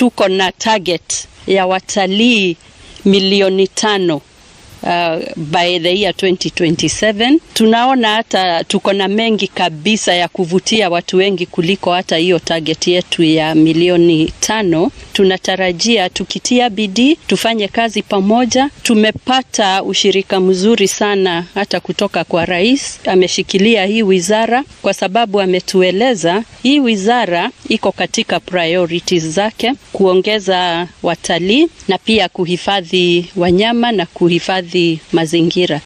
tuko na target ya watalii milioni tano uh, by the year 2027. Tunaona hata tuko na mengi kabisa ya kuvutia watu wengi kuliko hata hiyo target yetu ya milioni tano. Tunatarajia tukitia bidii, tufanye kazi pamoja. Tumepata ushirika mzuri sana hata kutoka kwa rais, ameshikilia hii wizara kwa sababu ametueleza hii wizara iko katika priorities zake, kuongeza watalii na pia kuhifadhi wanyama na kuhifadhi mazingira.